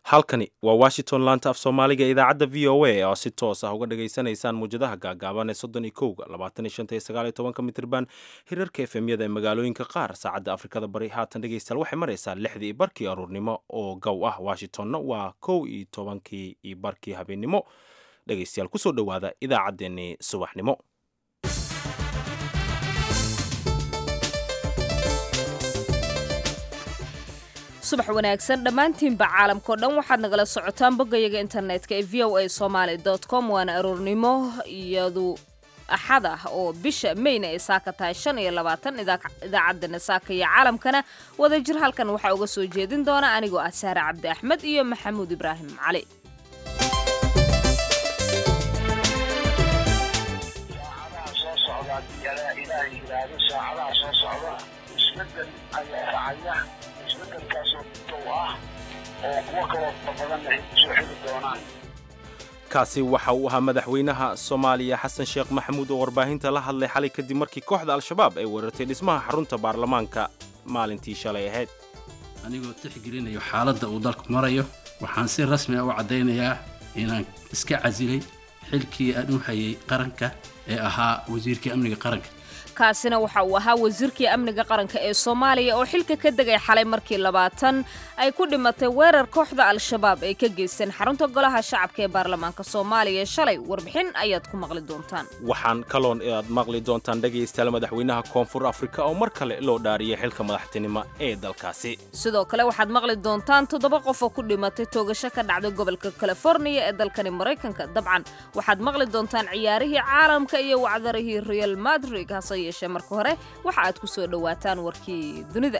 halkani waa washington laanta af soomaaliga idaacadda v o a oo si toos ah uga dhagaysanaysaan muwjadaha gaagaaban ee soddon iyo kowga labaatan iyo shanta iyo sagaal iyo tobanka mitirban hirarka efemyada ee magaalooyinka qaar saacadda afrikada bari haatan dhegaystayaal waxay maraysaa lixdii iyo barkii aruurnimo oo gow ah washingtonna waa kow iyo tobankii iyo barkii habeennimo dhegaystayaal kusoo dhowaada idaacaddeenii subaxnimo subax wanaagsan dhammaantiinba caalamkao dhan waxaad nagala socotaan boggayaga internetka ee v o a somaali com waana aroornimo iyadu axad ah oo bisha mayna ay saaka tahay shan iyo labaatan idaacaddana saaka iyo caalamkana wadajir halkan waxaa uga soo jeedin doona anigoo ah saare cabdi axmed iyo maxamuud ibraahim cali kaasi waxa uu ahaa madaxweynaha soomaaliya xasan sheekh maxamuud oo warbaahinta la hadlay xalay kadib markii kooxda al-shabaab ay weerartay dhismaha xarunta baarlamaanka maalintii shalay ahayd anigoo tixgelinayo xaaladda uu dalku marayo waxaan si rasmi ah u caddaynayaa inaan iska casilay xilkii aan u hayay qaranka ee ahaa wasiirkii amniga qaranka kaasina waxa uu ahaa wasiirkii amniga qaranka ee soomaaliya oo xilka ka degay xalay markii labaatan ay ku dhimatay weerar kooxda al-shabaab ay ka geysteen xarunta golaha shacabka ee baarlamaanka soomaaliya shalay warbixin ayaad ku maqli doontaan waxaan kaloon aad maqli doontaan dhegaystayaal madaxweynaha koonfur afrika oo mar kale loo dhaariyay xilka madaxtinimo ee dalkaasi sidoo kale waxaad maqli doontaan toddoba qof oo ku dhimatay toogasho ka dhacday gobolka californiya ee dalkani maraykanka dabcan waxaad maqli doontaan ciyaarihii caalamka iyo wacdarihii real madrid hase yeeshee marka hore waxa aad ku soo dhowaataan warkii dunida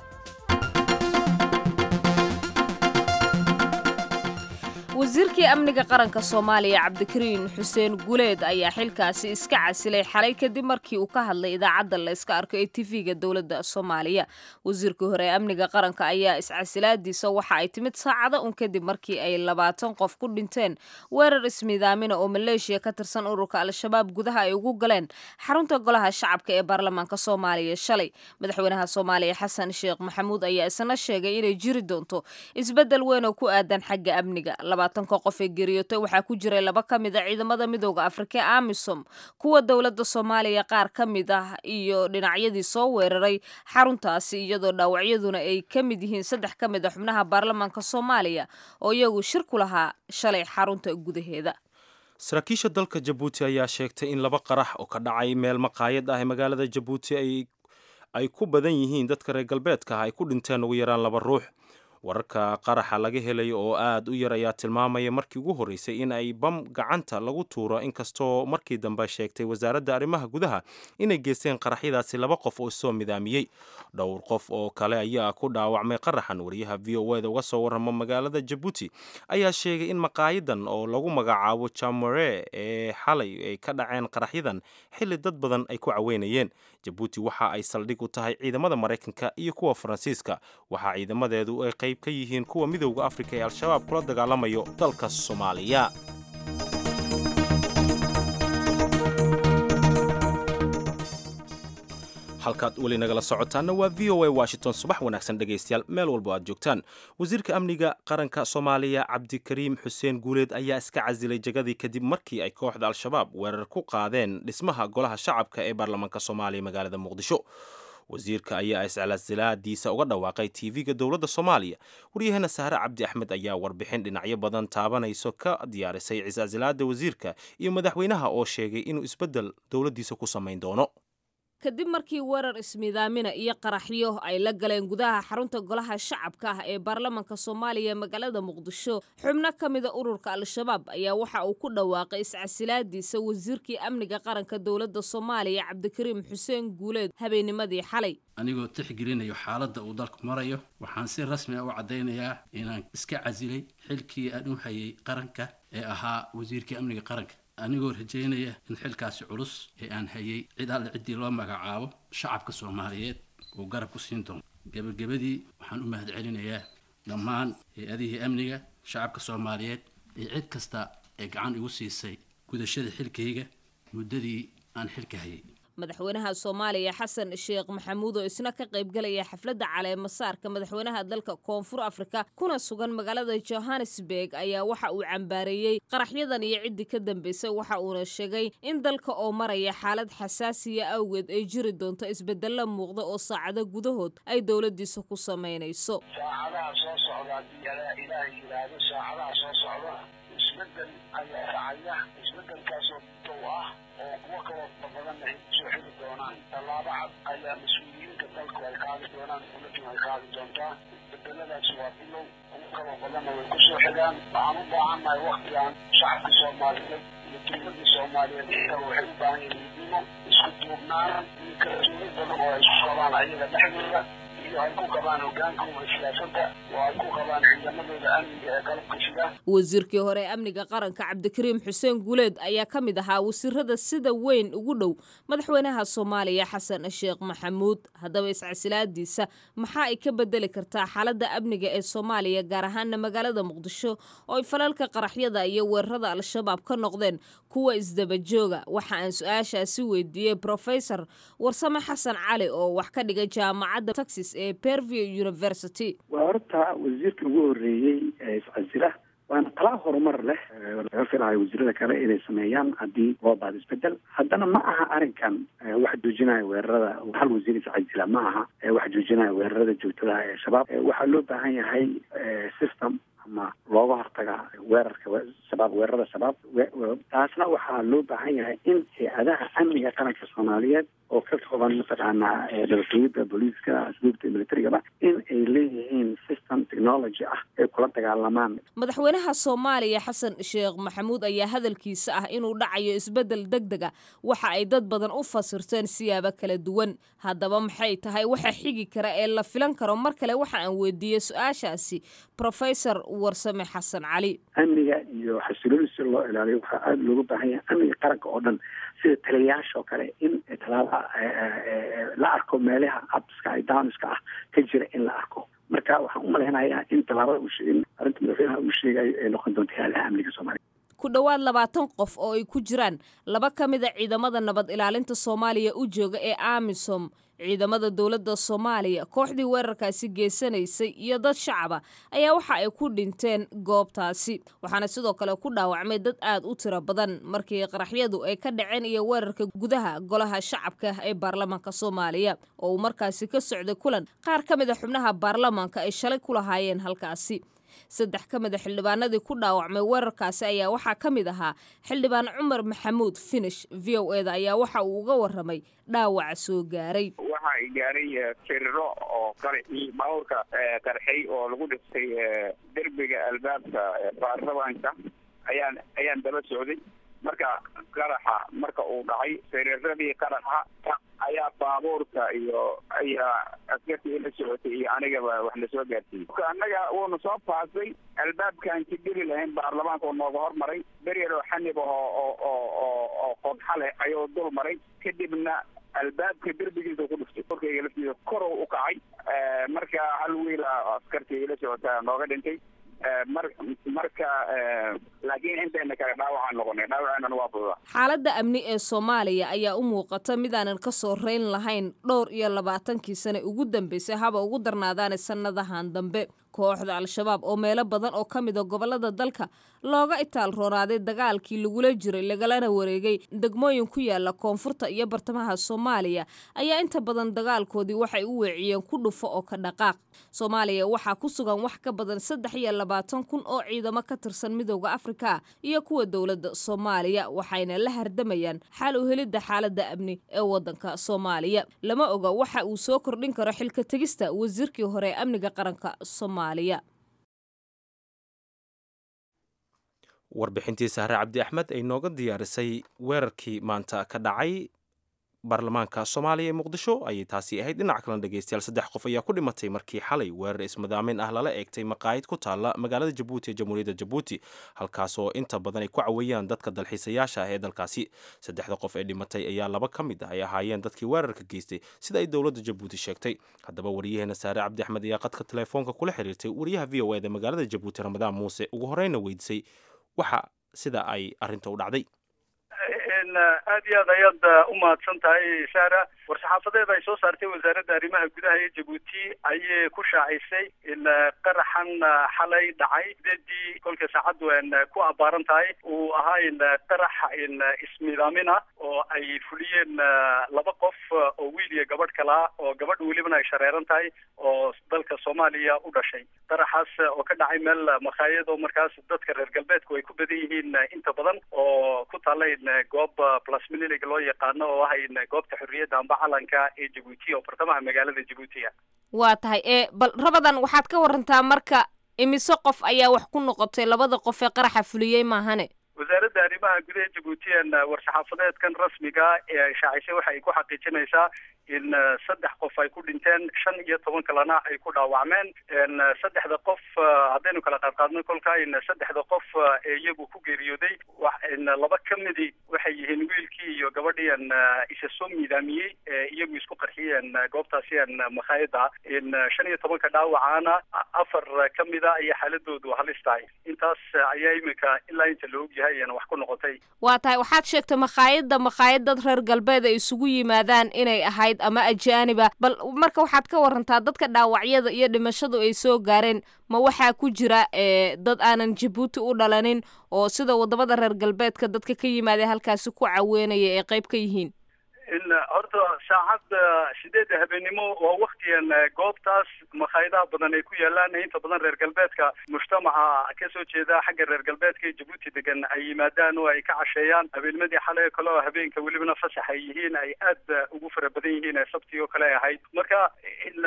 wasiirkii amniga qaranka soomaaliya cabdikariin xuseen guleed ayaa xilkaasi iska casilay xalay kadib markii uu ka hadlay idaacadda la yska arko ee tv-ga dowladda soomaaliya wasiirkii hore ee amniga qaranka ayaa iscasilaadiisa waxa ay timid saacado un kadib markii ay labaatan qof ku dhinteen weerar ismiidaamina oo maleeshiya ka tirsan ururka al-shabaab gudaha ay ugu galeen xarunta golaha shacabka ee baarlamaanka soomaaliya shalay madaxweynaha soomaaliya xasan sheekh maxamuud ayaa isna sheegay inay jiri doonto isbeddel weyn oo ku aadan xagga amniga labaatanka qof ee geeriyootay waxaa ku jiray laba ka mid a ciidamada midooda afrika ee amisom kuwa dowladda soomaaliya qaar ka mid ah iyo dhinacyadii soo weeraray xaruntaasi iyadoo dhaawacyaduna ay ka mid yihiin saddex ka mid a xubnaha baarlamaanka soomaaliya oo iyagu shir ku lahaa shalay xarunta gudaheeda saraakiisha dalka jabuuti ayaa sheegtay in laba qarax oo ka dhacay meel maqaayad ah ee magaalada jabuuti ay ku badan yihiin dadka reer galbeedka ah ay ku dhinteen ugu yaraan laba ruux wararka qaraxa laga helayo oo aad u yar ayaa tilmaamaya markii ugu horreysay in ay bam gacanta lagu tuuro inkastoo markii dambe sheegtay wasaaradda arrimaha gudaha inay geysteen qaraxyadaasi laba qof oo isoo midaamiyey dhowr qof oo kale ayaa ku dhaawacmay qaraxan wariyaha v o eda uga soo warrama magaalada jabuuti ayaa sheegay in maqaayadan oo lagu magacaabo jamore ee xalay ay ka dhaceen qaraxyadan xilli dad badan ay ku caweynayeen jabuuti waxa ay saldhig u tahay ciidamada maraykanka iyo kuwa faransiiska waxaa ciidamadeedu ay qayb ka yihiin kuwa midowda afrika ee al-shabaab kula dagaalamayo dalka soomaaliya halkaad weli nagala socotaanna waa v o a washington subax wanaagsan dhegaystayaal meel walbo aad joogtaan wasiirka amniga qaranka soomaaliya cabdikariim xuseen guuleed ayaa iska casilay jagadii kadib markii ay kooxda al-shabaab weerar ku qaadeen dhismaha golaha shacabka ee baarlamaanka soomaaliya magaalada muqdisho wasiirka ayaa iscalasilaadiisa uga dhawaaqay tv-ga dowladda soomaaliya waryaheena sahre cabdi axmed ayaa warbixin dhinacyo badan taabanayso ka diyaarisay iscasilaada wasiirka iyo madaxweynaha oo sheegay inuu isbeddel dowladdiisa ku samayn doono kadib markii weerar ismiidaamina iyo qaraxyo ay la galeen gudaha xarunta golaha shacabka ah ee baarlamaanka soomaaliya magaalada muqdisho xubno ka mida ururka al-shabaab ayaa waxa uu ku dhawaaqay iscasilaadiisa wasiirkii amniga qaranka dowladda soomaaliya cabdikariim xuseen guuleed habeennimadii xalay anigoo tixgelinayo xaaladda uu dalku marayo waxaan si rasmi ah u caddaynayaa inaan iska casilay xilkii aan u hayay qaranka ee ahaa wasiirkii amniga qaranka anigoo rajaynaya in xilkaasi culus ee aan hayay cid alle ciddii loo magacaabo shacabka soomaaliyeed uu garab ku siin doono gebagabadii waxaan u mahad celinayaa dhammaan hay-adihii amniga shacabka soomaaliyeed iyo cid kasta ee gacan igu siisay gudashada xilkayga muddadii aan xilka hayay madaxweynaha soomaaliya xasan sheekh maxamuud oo isna ka qaybgalaya xafladda caleemasaarka madaxweynaha dalka koonfur afrika kuna sugan magaalada johannesburg ayaa waxa uu cambaareeyey qaraxyadan iyo ciddii ka dambeysay waxa uuna sheegay in dalka oo maraya xaalad xasaasiya awgeed ay jiri doonto isbedelo muuqda oo saacado gudahood ay dowladiisa ku samaynayso saacadaha soo socda haddii ilaahay yidhaahdo saacadaha soo socda isbedel ayaa dhacaya isbedelkaasoo dow ah oo kuwo kaloo badanna ay kusoo xiri doonaan tallaabo cad ayaa mas-uuliyiinta dalku ay qaadi doonaan dowladuna ay qaadi doontaa isbedeladaasi waa bilow kuwo kaloo badanna way kusoo xigaan waxaan u baahannahay waktigan shacabka soomaaliyeed iyo dowladda soomaaliyeed iyaga waxay u baahan yihiin midnimo isku duubnaan iyo kala duwan badan oo ay isku qabaan ayaga dhexdooda iyo ay ku qabaan hogaankooda siyaasadda oo ay ku qabaan ciidamadooda amniga ee qalabka sida wasiirkii hore ee amniga qaranka cabdikariim xuseen guuleed ayaa ka mid ahaa wasiirada sida weyn ugu dhow madaxweynaha soomaaliya xasan sheekh maxamuud haddaba iscasilaadiisa maxaa ay ka bedeli kartaa xaaladda amniga ee soomaaliya gaar ahaana magaalada muqdisho oo ay falalka qaraxyada iyo weerarada al-shabaab ka noqdeen kuwa isdabajooga waxa aan su-aashaasi weydiiyey profesor warsame xasan cali oo wax ka dhigay jaamacadda texas ee perview university waa horta wasiirka ugu horreeyey ee iscasila waana talaa horumar leh laga filayo wasiirada kale inay sameeyaan haddii loo baado isbedel haddana ma aha arrinkan wax joojinaya weerarada hal wasiir iscasila ma aha wax joojinaya weerarada joogtada ee shabaab waxaa loo baahan yahay system ama looga hortaga weerarka shabaab weerarada shabaab taasna waxaa loo baahan yahay in hay-adaha amniga qaranka soomaaliyeed oo ka kooban mataqaanaa nabadgelyada booliiska asluubta militarigaba in ay leeyihiin system technology ah ay kula dagaalamaan madaxweynaha soomaaliya xasan sheekh maxamuud ayaa hadalkiisa ah inuu dhacayo isbedel deg dega waxa ay dad badan u fasirteen siyaabo kala duwan haddaba maxay tahay waxa xigi kara ee la filan karo mar kale waxa aan weydiiyey su-aashaasi professor warsame xasan cali amniga iyo xasilooni si loo ilaaliyo waxaa aada looga baahan yahay amniga qaranka oo dhan sida taliyayaasha oo kale in talaaba la arko meelaha abska downska ah ka jira in la arko marka waxaan u malaynayaa in tallaabada in arrinta madaxweynaha uu sheegayo ay noqon doonto hay-adaha amniga soomaaliya ku dhowaad labaatan qof oo ay ku jiraan laba ka mid a ciidamada nabad ilaalinta soomaaliya u jooga ee amisom ciidamada dowladda soomaaliya kooxdii weerarkaasi geysanaysay iyo dad shacaba ayaa waxa ay ku dhinteen goobtaasi waxaana sidoo kale ku dhaawacmay dad aad u tiro badan markii qaraxyadu ay ka dhaceen iyo weerarka gudaha golaha shacabka ee baarlamaanka soomaaliya oo uu markaasi ka socday kulan qaar ka mid a xubnaha baarlamaanka ay shalay ku lahaayeen halkaasi saddex ka mid a xildhibaanadii ku dhaawacmay weerarkaasi ayaa waxaa ka mid ahaa xildhibaan cumar maxamuud finish v o eda ayaa waxa uu uga waramay dhaawaca soo gaaray waxa ay gaaray firiro oo qaraxii baabuurka qarxay oo lagu dhistay derbiga albaabka baarlamaanka ayaan ayaan daba socday marka qaraxa marka uu dhacay firiradii qaraxa ayaa baabuurka iyo ayaa askartii ila socotay iyo anigaba wax lasoo gaarsiiyey annaga wuuna soo paasay albaabkaan ka geli lahayn baarlamaanka oo nooga hormaray beryar oo xanib ah oo oo oo oo qodxa leh ayuu dul maray kadibna albaabka derbigiisa ku dhuftay korkayga laftiisa korow u kacay marka hal wiila askartii ila socota nooga dhintay mar marka laakiin intayna kale dhaawacaan noqonay dhaawaceenana waa fududa xaaladda amni ee soomaaliya ayaa u muuqata midaanan ka soo reyn lahayn dhowr iyo labaatankii sane ugu dambeysay haba ugu darnaadaane sannadahan dambe kooxda al-shabaab oo meelo badan oo ka mid a gobollada dalka looga itaal roonaaday dagaalkii lagula jiray lagalana wareegay degmooyin ku yaala koonfurta iyo bartamaha soomaaliya ayaa inta badan dagaalkoodii waxay u weeciyeen ku dhufo oo ka dhaqaaq soomaaliya waxaa ku sugan wax ka badan saddex iyo labaatan kun oo ciidamo ka tirsan midooda afrika iyo kuwa dowladda soomaaliya waxayna la hardamayaan xal u helidda xaaladda amni ee waddanka soomaaliya lama oga waxa uu soo kordhin karo xilka tegista wasiirkii hore ee amniga qaranka soomaaliya warbixintii sahre cabdi axmed ay nooga diyaarisay weerarkii maanta ka dhacay baarlamaanka soomaaliya ee muqdisho ayay taasi ahayd dhinac kalena dhegeystayaal saddex qof ayaa ku dhimatay markii xalay weerar ismadaamin ah lala eegtay maqaayid ku taalla magaalada jabuuti ee jamhuuriyadda jabuuti halkaasoo inta badan ay ku caweeyaan dadka dalxiisayaasha ah ee dalkaasi saddexda qof ee dhimatay ayaa laba ka mid ah ay ahaayeen dadkii weerarka geystay sida ay dowladda jabuuti sheegtay haddaba waryaheena saare cabdi axmed ayaa qadka telefoonka kula xiriirtay wariyaha v o eda magaalada jabuuti ramadaan muuse ugu horeyna weydiisay waxa sida ay arrinta u dhacday aad iyo aad ayaad u mahadsan tahay sara war-saxaafadeed ay soo saartay wasaaradda arrimaha gudaha ee jabuuti ayay ku shaacisay in qaraxan xalay dhacay sideedii kolka saacaddu ku abbaaran tahay uu ahaa in qarax in ismiidaamin ah oo ay fuliyeen laba qof oo wiil iyo gabadh kalaa oo gabadh welibana ay shareeran tahay oo dalka soomaaliya u dhashay qaraxaas oo ka dhacay meel makhaayad oo markaas dadka reer galbeedku ay ku badan yihiin inta badan oo ku taalla in goob plasmililig loo yaqaano oo ah in goobta xorriyadda amba calanka ee jabuuti oo bartamaha magaalada jabuutiga waa tahay ee bal rabadan waxaad ka warantaa marka imise qof ayaa wax ku noqotay labada qof ee qaraxa fuliyey maahane wasaaradda arrimaha gudaha jabuutiyan war-saxaafadeedkan rasmiga ee ay shaacisay waxa ay ku xaqiijinaysaa in saddex qof ay ku dhinteen shan iyo toban kalena ay ku dhaawacmeen saddexda qof haddaynu kala qaadqaadno kolka in saddexda qof ee iyagu ku geeriyooday in laba ka midi waxay yihiin wiilkii iyo gabadhiian isa soo miidaamiyey ee iyagu isku qarxiyeen goobtaasian makhaayada in shan iyo tobanka dhaawacaana afar ka mida ayaa xaaladoodu halis tahay intaas ayaa imika ilaa inta la ogyahay wax ku noqotay waa tahay waxaad sheegtay makhaayadda makhaayad dad reer galbeed ay isugu yimaadaan inay ahayd ama ajaaniba bal marka waxaad ka warantaa dadka dhaawacyada iyo dhimashadu ay soo gaareen ma waxaa ku jira dad aanan jabuuti u dhalanin oo sida wadamada reer galbeedka dadka ka yimaada halkaasi ku caweynaya ay qayb ka yihiin in horta saacadda sideedda habeenimo waa waktigan goobtaas makhaayadaha badan ay ku yaalaan inta badan reer galbeedka mujtamaca kasoo jeeda xagga reer galbeedka ee jabuuti degan ay yimaadaan oo ay ka casheeyaan habeennimadii xalay kale oo habeenka welibana fasax ay yihiin ay aad ugu fara badan yihiin ee sabtii oo kale ahayd marka in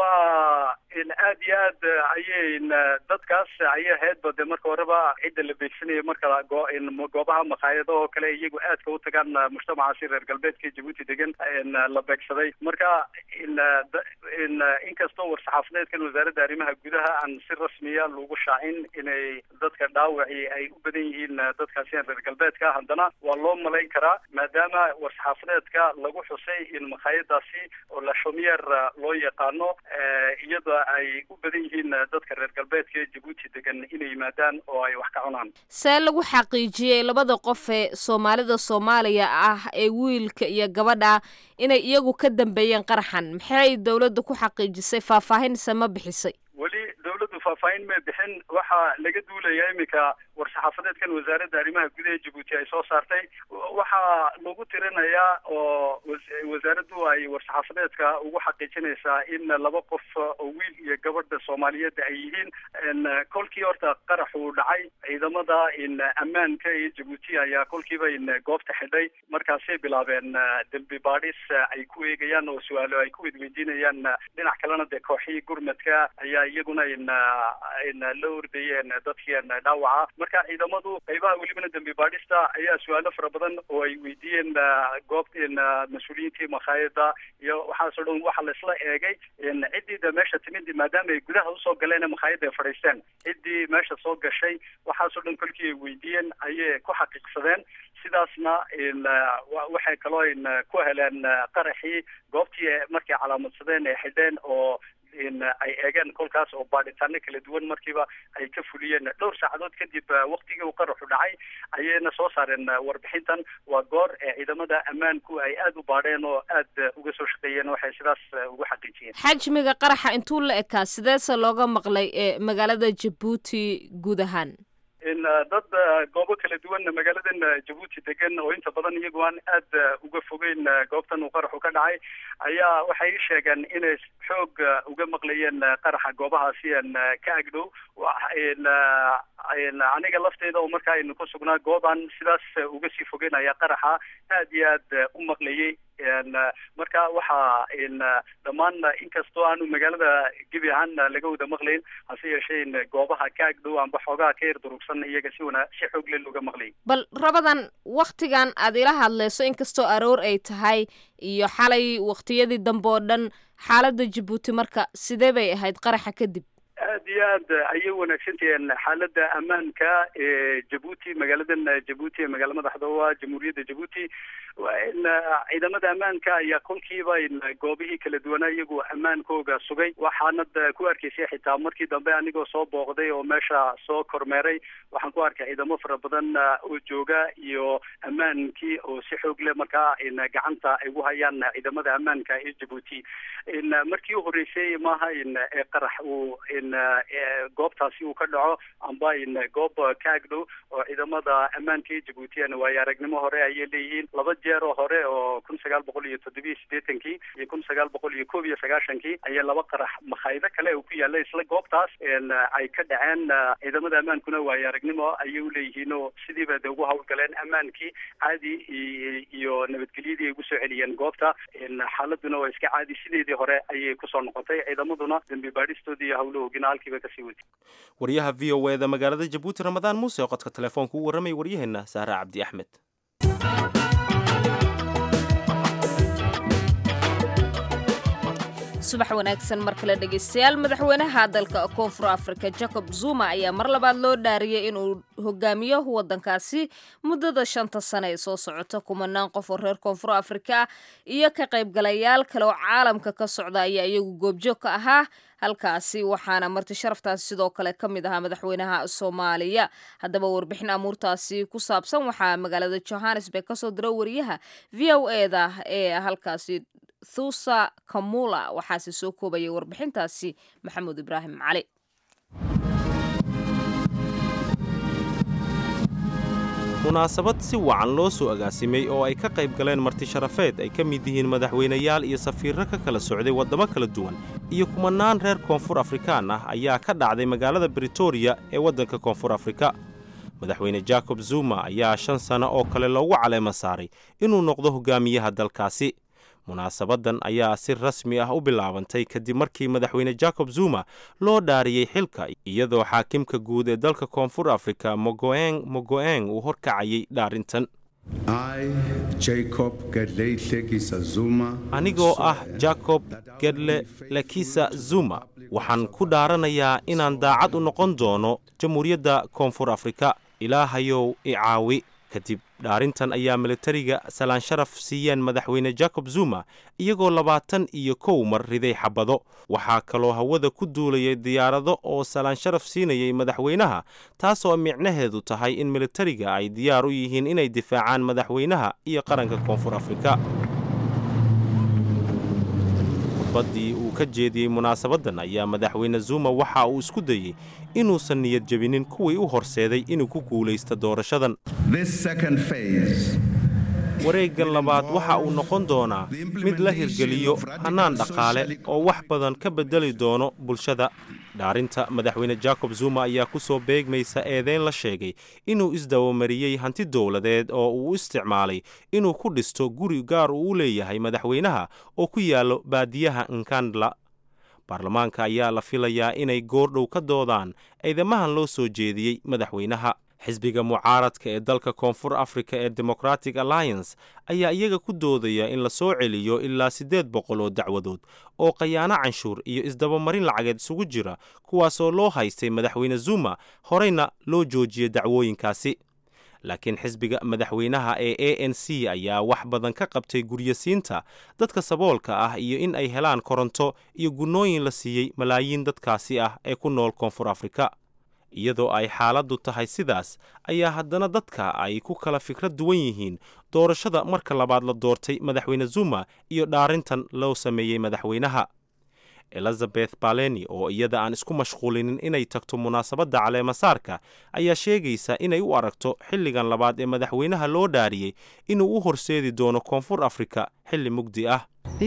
waa in aad iyo aad ayay dadkaas ayay ahaydba de marka horeba cidda la beegsanaya marka goobaha makhaayada oo kale iyagu aadka u tagaan mujtamacaasi reer galbeedka ee jabuuti degan la beegsaday marka in in inkastoo war-saxaafadeedkan wasaaradda arrimaha gudaha aan si rasmiya lagu shaacin inay dadka dhaawaci ay u badan yihiin dadkaasian reer galbeedka haddana waa loo malayn karaa maadaama war-saxaafadeedka lagu xusay in makhaayadaasi oo la shomiyer loo yaqaano iyada ay u badan yihiin dadka reer galbeedka ee jabuuti degan inay yimaadaan oo ay wax ka cunaan see lagu xaqiijiyey labada qof ee soomaalida soomaaliya ah ee wiilka iyo gabadha inay iyagu ka dambeeyeen qaraxan maxay dowladda ku xaqiijisay faahfaahinse ma bixisay weli dawladdu faahfaahin may bixin waxaa laga duulaya iminka war-saxaafadeedkan wasaaradda arrimaha gudaha jabuuti ay soo saartay waxaa lagu tirinayaa oo wasaaraddu ay war-saxaafadeedka ugu xaqiijinaysaa in laba qof oo wiil iyo gabadha soomaaliyeed ay yihiin kolkii horta qaraxu dhacay ciidamada in ammaanka iyo jabuuti ayaa kolkiiba in goobta xidhay markaasay bilaabeen dembi baadhis ay ku eegayaan oo su-aalo ay ku wedweydiinayaan dhinac kalena dee kooxihii gurmadka ayaa iyaguna in in la ordayeen dadkii dhaawaca marka ciidamadu qaybaha welibana dembi baadhista ayaa su-aalo fara badan oo ay weydiiyeen goobta mas-uuliyiintii makhaayada iyo waxaasoo dhan waxa laisla eegay ciddii de meesha timid maadaama ay gudaha usoo galeen makhaayada ay fadhiisteen ciddii meesha soo gashay waxaasoo dhan kolkii ay weydiiyeen ayay ku xaqiiqsadeen sidaasna waxay kaloo in ku heleen qaraxii goobtii markay calaamadsadeen ay xidheen oo in ay eegeen kolkaas oo baadhitaano kala duwan markiiba ay ka fuliyeen dhowr saacadood kadib waktigii uu qaraxu dhacay ayayna soo saareen warbixintan waa goor ee ciidamada ammaanku ay aada u baadheen oo aad uga soo shaqeeyeen waxay sidaas ugu xaqiijiyeen xajmiga qaraxa intuu la ekaa sideese looga maqlay ee magaalada jabuuti guud ahaan in dad goobo kala duwan magaaladan jabuuti degan oo inta badan iyagu aan aad uga fogeyn goobtan uu qaraxu ka dhacay ayaa waxay ii sheegeen inay xoog uga maqlayeen qaraxa goobahaasi an ka agdhow aniga lafteeda oo markaa aynu ku sugnaa goob aan sidaas uga sii fogeyn ayaa qaraxa aad iyo aad u maqlayay marka waxaa dhammaan inkastoo aanu magaalada gebi ahaan laga wada maqlayn hase yeeshee in goobaha ka agdhow amba xoogaha ka yar durugsan iyaga si wana si xoog le looga maqlay bal rabadan waktigan aad ila hadlayso inkastoo aroor ay tahay iyo xalay waktiyadii dambe oo dhan xaaladda jabuuti marka sidee bay ahayd qaraxa kadib aad iyo aad ayay wanaagsantahiin xaalada ammaanka ee jabuuti magaaladan jabuuti ee magaala madaxda u ah jamhuuriyadda jabuuti ciidamada ammaanka ayaa kolkiiba goobihii kala duwanaa iyagu ammaankooga sugay waxaanad ku arkaysay xitaa markii dambe anigoo soo booqday oo meesha soo kormeeray waxaan ku arkay ciidamo fara badan oo jooga iyo ammaankii oo si xoog leh markaa gacanta ay ugu hayaan ciidamada ammaanka ee jabuuti markii u horeysay maaha ee qarax uu goobtaasi uu ka dhaco amba goob ka agdhow oo ciidamada ammaanka ee jabuutiana waayo aragnimo hore ayay leeyihiin laba jeer oo hore oo kun sagaal boqol iyo toddobiyo siddeetankii iyo kun sagaal boqol iyo koob iyo sagaashankii ayaa laba qarax makhaayado kale oo ku yaalla isla goobtaas ay ka dhaceen ciidamada ammaankuna waayo aragnimo ayay uleeyihiin oo sidiiba de ugu hawlgaleen ammaankii caadi iyo nabadgelyadii ay ugu soo celiyeen goobta xaaladuna waa iska caadi sideedii hore ayay kusoo noqotay ciidamaduna dambi baadhistoodii iyo hawlahoogina halkiiba kasii wadi waryaha v o eda magaalada jabuuti ramadaan muuse oo qodka telefoonka u warramay waryaheena sahra cabdi axmed subax wanaagsan mar kale dhegaystayaal madaxweynaha dalka koonfur afrika jacob zuma ayaa mar labaad loo dhaariyay inuu hogaamiyo waddankaasi muddada shanta sane ee soo socota kumanaan qof oo reer koonfur afrika ah iyo ka qaybgalayaal kale oo caalamka ka socda ayaa iyagu goobjoog ka ahaa halkaasi waxaana marti sharaftaasi sidoo kale ka mid ahaa madaxweynaha soomaaliya haddaba warbixin amuurtaasi ku saabsan waxaa magaalada johannesburg kasoo dira wariyaha v o eda ee halkaasi thusa kamula waxaase soo koobaya warbixintaasi maxamuud ibraahim cali munaasabad si wacan loo soo agaasimay oo ay ka qayb galeen marti sharafeed ay ka mid yihiin madaxweynayaal iyo safiirro ka kala socday waddamo kala duwan iyo kumanaan reer koonfur afrikaan ah ayaa ka dhacday magaalada britoria ee waddanka koonfur afrika madaxweyne jacob zuma ayaa shan sano oo kale loogu caleema saaray inuu noqdo hogaamiyaha dalkaasi munaasabaddan ayaa si rasmi ah u bilaabantay kadib markii madaxweyne jacob zuma loo dhaariyey xilka iyadoo xaakimka guud ee dalka koonfur afrika mogoeng mogoeng uu horkacayay dhaarintan anigoo ah jacob gedle lekisa zuma waxaan ku dhaaranayaa inaan daacad u noqon doono jamhuuriyadda koonfur afrika ilaahayow i caawi kadib dhaarintan ayaa militariga salaan sharaf siiyeen madaxweyne jacob zuma iyagoo labaatan iyo kow mar riday xabado waxaa kaloo hawada ku duulayay diyaarado oo salaan sharaf siinayay madaxweynaha taasoo micnaheedu tahay in militariga ay diyaar u yihiin inay difaacaan madaxweynaha iyo qaranka koonfur afrika khudbaddii uu ka jeediyey munaasabaddan ayaa madaxweyne zuma waxa uu isku dayey inuusan niyad jebinin kuwii u horseeday inuu ku guulaysto doorashadan wareeggan labaad waxa uu noqon doonaa mid la hirgeliyo hannaan dhaqaale oo wax badan ka beddeli doono bulshada dhaarinta madaxweyne jacob zuma ayaa ku soo beegmaysa eedeyn la sheegay inuu isdabamariyey hanti dowladeed oo uu u isticmaalay inuu ku dhisto guri gaar uu u leeyahay madaxweynaha oo ku yaallo baadiyaha nkandla baarlamaanka ayaa la filayaa inay goordhow ka doodaan eedamahan loo soo jeediyey madaxweynaha xisbiga mucaaradka ee dalka koonfur africa ee democratic alliance ayaa iyaga ku doodaya in la soo celiyo ilaa siddeed boqol oo dacwadood oo khayaano canshuur iyo isdabamarin lacageed isugu jira kuwaasoo loo haystay madaxweyne zuma horeyna loo joojiyey dacwooyinkaasi laakiin xisbiga madaxweynaha ee a n c ayaa wax badan ka qabtay guryasiinta dadka saboolka ah iyo in ay helaan koronto iyo gunnooyin la siiyey malaayiin dadkaasi ah ee ku nool koonfur afrika iyadoo ay xaaladdu tahay sidaas ayaa haddana dadka ay ku kala fikrad duwan yihiin doorashada marka labaad la doortay madaxweyne zuma iyo dhaarintan loo sameeyey madaxweynaha elizabeth baleni oo iyada aan isku mashquulinin inay tagto munaasabadda caleemasaarka ayaa sheegaysa inay u aragto xilligan labaad ee madaxweynaha loo dhaariyey inuu u horseedi doono koonfur afrika xilli mugdi ah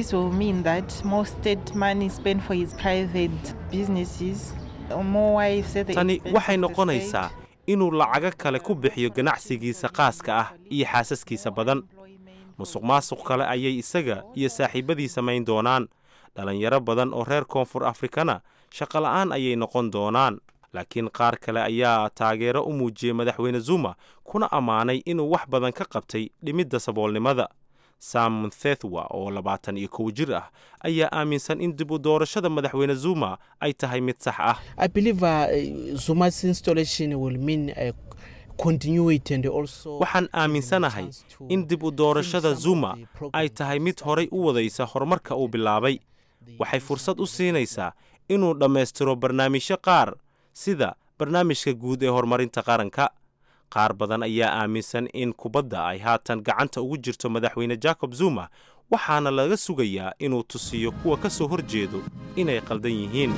tani waxay noqonaysaa inuu lacago kale ku bixiyo ganacsigiisa qaaska ah iyo xaasaskiisa badan musuq maasuq kale ayay isaga iyo saaxiibadii samayn doonaan dhallinyaro badan oo reer koonfur afrikana shaqola'aan ayay noqon doonaan laakiin qaar kale ayaa taageero u muujiyey madaxweyne zuma kuna ammaanay inuu wax badan ka qabtay dhimidda saboolnimada sam munthethwa oo labaatan iyo kow jir ah ayaa aaminsan in dib u doorashada madaxweyne zuma ay tahay mid sax ah I believe uh, Zuma's installation will mean uh, continuity and also. waxaan aaminsanahay in dib u doorashada zuma ay tahay mid horay u wadaysa horumarka uu bilaabay waxay fursad u siinaysaa inuu dhammaystiro barnaamijyo qaar sida barnaamijka guud ee horumarinta qaranka qaar badan ayaa aaminsan in kubadda ay haatan gacanta ugu jirto madaxweyne jacob zuma waxaana laga sugayaa inuu tusiyo kuwa ka soo hor jeedo inay qaldan yihiin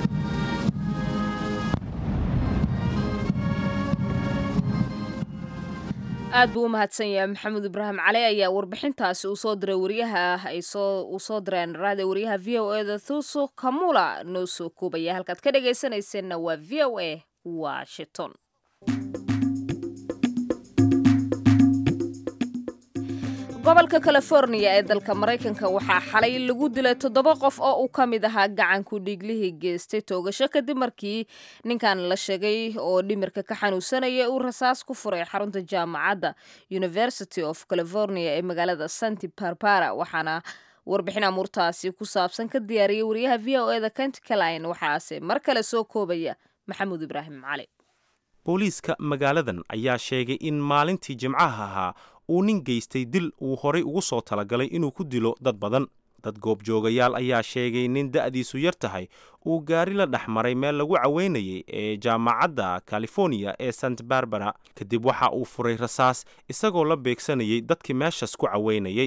aad buu u mahadsan yahay maxamed ibraahim cali ayaa warbixintaasi uu soo diray wariyaha ay soo uu soo direen raada wariyaha v o e da thuso kamula noo soo koobaya halkaad ka dhagaysanayseena waa v o a washington gobolka california ee dalka maraykanka waxaa xalay lagu dilay toddoba qof oo uu ka mid ahaa gacanku dhiiglihii geystay toogasho kadib markii ninkan la sheegay oo dhimirka ka xanuunsanaya uu rasaas ku furay xarunta jaamacadda university of california ee magaalada santi barbara waxaana warbixin amuurtaasi ku saabsan ka diyaariyay wariyaha v o e da kentcaline waxaase mar kale soo koobaya maxamuud ibraahim cali booliiska magaaladan ayaa sheegay in maalintii jimcaha ahaa uu nin geystay dil uu horay ugu soo talagalay inuu ku dilo dad badan dad goobjoogayaal ayaa sheegay nin da'diisu yar tahay uu gaari la dhex maray meel lagu caweynayay ee jaamacadda california ee sant barbara kadib waxa uu furay rasaas isagoo la beegsanayay dadkii meeshaas ku caweynayay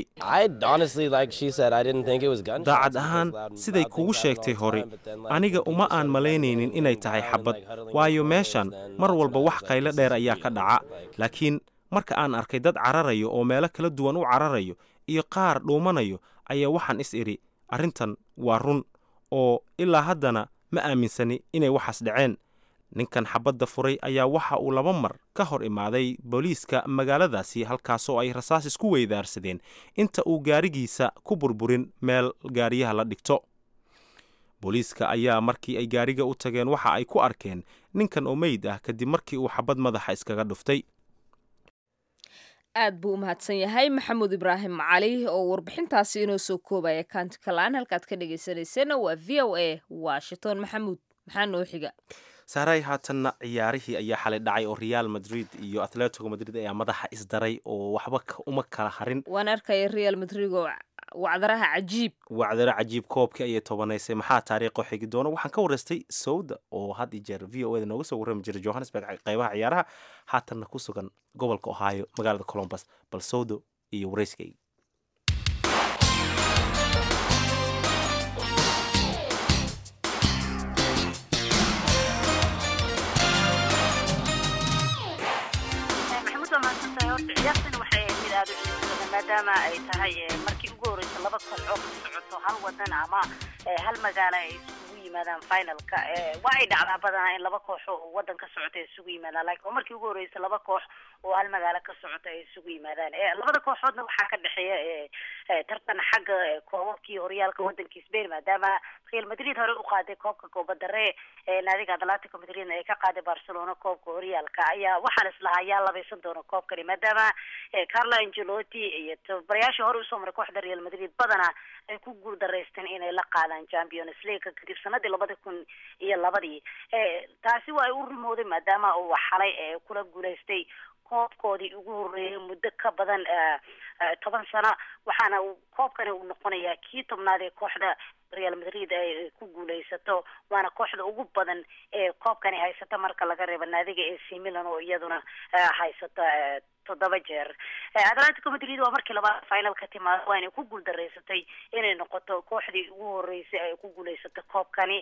daacad ahaan siday kugu sheegtay hore aniga uma aan malaynaynin inay tahay xabad waayo meeshan mar walba wax qaylo dheer ayaa ka dhaca laakiin marka aan arkay dad cararayo oo meelo kala duwan u cararayo iyo qaar dhuumanayo ayaa waxaan is idhi arrintan waa run oo ilaa haddana ma aaminsani inay waxaas dhaceen ninkan xabadda furay ayaa waxa uu laba mar ka hor imaaday booliiska magaaladaasi halkaasoo ay rasaas isku weydaarsadeen inta uu gaarigiisa ku burburin meel gaariyaha la dhigto booliiska ayaa markii ay gaariga u tageen waxa ay ku arkeen ninkan oo meyd ah kadib markii uu xabad madaxa iskaga dhuftay aad buu u mahadsan yahay maxamuud ibraahim cali oo warbixintaasi inoo soo koobaya kantikalaan halkaad ka dhegaysanayseena waa v o a washington maxamuud maxaa noo xiga saaray haatanna ciyaarihii ayaa xalay dhacay oo real madrid iyo atletico madrid ayaa madaxa isdaray oo waxba uma kala harin waan arkaya real madrid oo wacdaraha cajiib wacdaro cajiib koobkii ayay tobanaysay maxaa taariikho xigi doona waxaan ka waraystay sawda oo had iyo jeer v o eda nooga soo warrami jiray johannesburg qaybaha ciyaaraha haatanna ku sugan gobolka ohio magaalada colombus bal sawdo iyo warayskayga maadaama ay tahay markii ugu horeysa laba koox oo ka socoto hal wadan ama hal magaalo ay isugu yimaadaan finalka waa ay dhacdaa badanaa in laba koox oo wadan ka socota ay isugu yimaadaan lakin oo markii ugu horeysa laba koox oo hal magaalo ka socota ay isugu yimaadaan labada kooxoodna waxaa ka dhexeeya tartan xagga koobabkii horyaalka wadanka spain maadaama real madrid hore u qaaday koobka koobadare naadiga atlantico madridna ay ka qaaday barcelona koobka horyaalka ayaa waxaa la islahaa yaa labaysan doona koobkani maadaama carlo angelotti iyo tababarayaashii hore usoo maray kooxda real madrid badana ay ku guul daraysteen inay la qaadaan champions league kadib sanadii labada kun iyo labadii taasi waa ay u rumooday maadaama uu xalay kula guulaystay koobkoodii ugu horreeyay muddo ka badan toban sano waxaana uu koobkani uu noqonayaa kii tobnaad ee kooxda real madrid ay ku guulaysato waana kooxda ugu badan ee koobkani haysata marka laga reebo naadiga ac milan oo iyaduna haysata toddoba jeer atlantico madrid waa markii labaad final ka timaado waa inay ku guul daraysatay inay noqoto kooxdii ugu horeysay ay ku guulaysato koobkani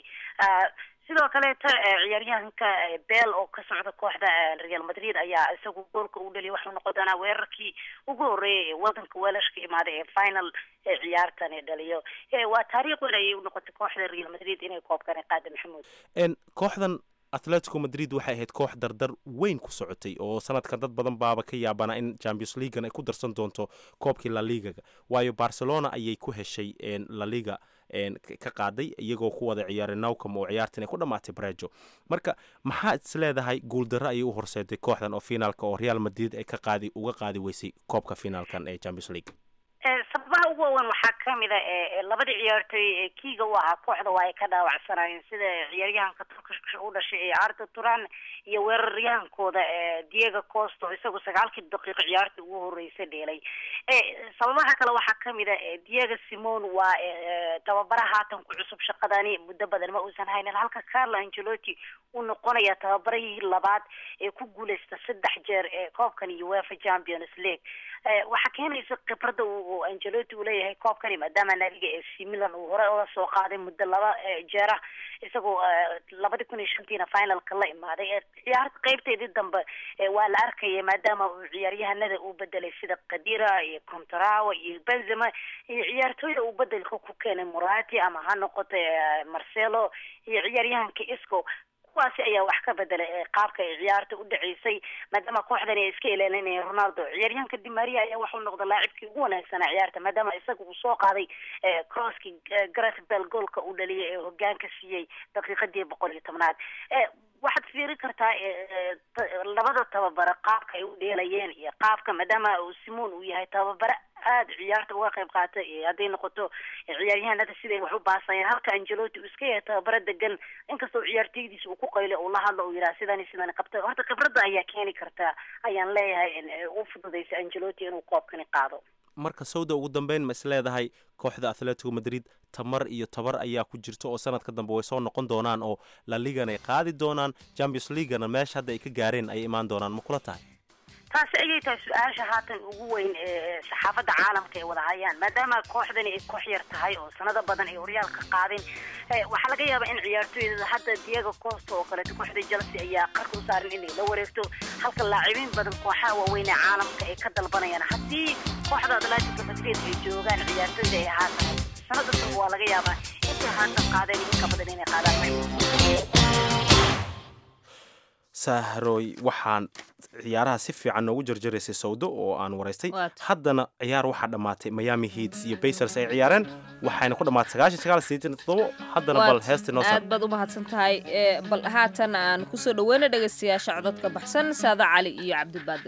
sidoo kaleeta ciyaaryahanka bel oo ka socda kooxda real madrid ayaa isagu goolka u dhaliya waxuu noqon doonaa weerarkii ugu horreeyay ee wadanka welashka imaaday ee final ee ciyaartani dhaliyo waa taariikh weyn ayay unoqotay kooxda real madrid inay koobkani qaada maxamuud kooxdan atletico madrid waxay ahayd koox dardar weyn ku socotay oo sanadkan dad badan baaba ka yaabana in champions leaguean ay ku darsan doonto koobkii laligaga waayo barcelona ayay ku heshay laliga ka qaaday iyagoo ku wada ciyaaray nowcom oo ciyaartan ay ku dhammaatay brejo marka maxaa is leedahay guuldarro ayay u horseeday kooxdan oo finaalka oo real madrid ay ka qaadi uga qaadi weysay koobka finaalkan ee champions league sababaha ugu waaweyn waxaa kamid a labadii ciyaartooy ee kiiga u ahaa kooxda waa ay ka dhaawacsanayeen sida ciyaaryahanka turkish u dhashay ee arda turan iyo weeraryahankooda diego costo isagoo sagaalkii daqiiqo ciyaarta ugu horeysa dheelay sababaha kale waxaa kamid a diego simon waa tababara haatan ku cusub shaqadani muddo badan ma uusan haynin halka carlo angelotti uu noqonaya tababarihii labaad ee ku guuleysta saddex jeer ee koobkan uefa champions league waxaa keenaysa khibrada uu angelotti uu leeyahay koobkani maadaama naadiga ee c milan uu hore oga soo qaaday muddo laba jeera isagoo labadi kun iyo shantiina finalka la imaaday ciyaarta qeybteedii dambe waa la arkaya maadaama uu ciyaaryahanada uu bedelay sida kadira iyo contrawa iyo benzema iyo ciyaartooyda uu bedelka ku keenay murati ama ha noqoto marcelo iyo ciyaaryahanka isco kuwaasi ayaa wax ka bedelay qaabka ay ciyaarta u dhaceysay maadaama kooxdani ay iska ilaalinayeen ronaldo ciyaaryahanka dimaria ayaa waxuu noqday laacibkii ugu wanaagsanaa ciyaarta maadaama isaga uu soo qaaday crosskii gareth bell goolka uu dhaliyay ee hogaanka siiyey daqiiqadii boqol iyo tobnaad waxaad fiiri kartaa labada tababare qaabka ay u dheelayeen iyo qaabka maadaama uu simon uu yahay tababare aada ciyaarta uga qayb qaata hadday noqoto ciyaaryahanada siday wax u baasayeen halka angelotti uu iska yahay tababaro degan inkastoo ciyaarteydiisa uu ku qaylo uu la hadlo uu yidhaha sidani sidani qabta horta khibradda ayaa keeni karta ayaan leeyahay u fududaysa angelotti inuu koobkani qaado marka sawda ugu dambeyn ma is leedahay kooxda atletico madrid tamar iyo tabar ayaa ku jirta oo sanadka dambe way soo noqon doonaan oo la ligan ay qaadi doonaan champions leaguana meesha hadda ay ka gaareen ay imaan doonaan ma kula tahay taasi ayay tahay su-aasha haatan ugu weyn ee saxaafadda caalamka ay wada hayaan maadaama kooxdani ay koox yar tahay oo sanado badan ay horyaalka qaadin waxaa laga yaabaa in ciyaartooyda hadda diego costa oo kaleeto kooxda chelsea ayaa qarka u saaran inay la wareegto halka laacibiin badan kooxaha waaweyn ee caalamka ay ka dalbanayaan haddii kooxda atletico madrid ay joogaan ciyaartooyda ay ahaa tahay sanada dambe waa laga yaabaa intay haatan qaadeen inka badan inay qaadaan sahroy waxaan ciyaaraha si fiican noogu jarjaraysay sawdo oo aan waraystay haddana ciyaar waxaa dhammaatay miami heats iyo basers ay ciyaareen waxayna ku dhammaatay sagaashan sagaal sideetan toddobo haddana bal heesta noo aad baad u mahadsan tahay bal haatan aan kusoo dhaweyna dhegaystayaasha codadka baxsan saada cali iyo cabdibaadil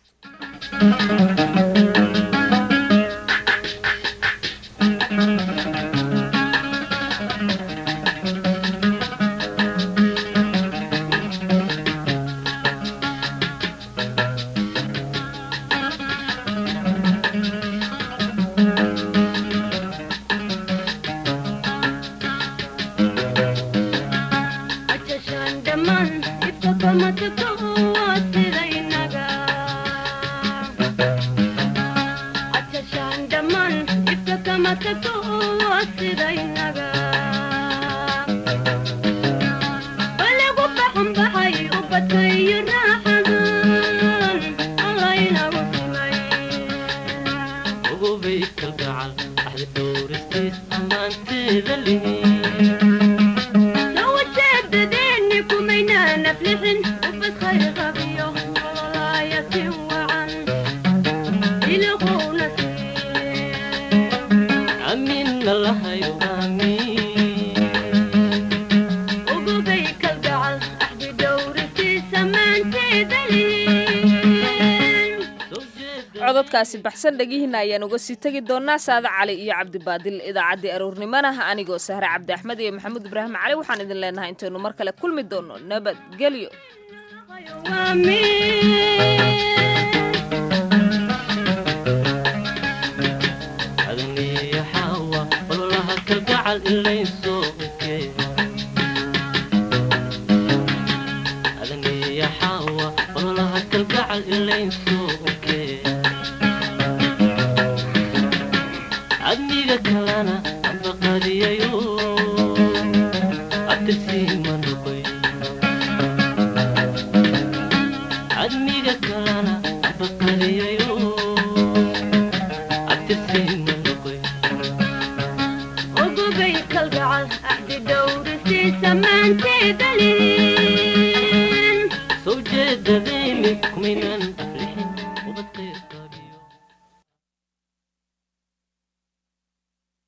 cododkaasi baxsan dhegihiina ayaan uga sii tegi doonaa saada cali iyo cabdibaadil idaacaddii aroornimana anigoo sahre cabdi axmed iyo maxamuud ibraahim cali waxaan idin leenahay intaynu mar kale kulmi doono nabadgelyo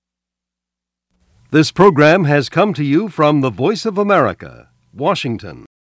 This program has come to you from the Voice of America, Washington.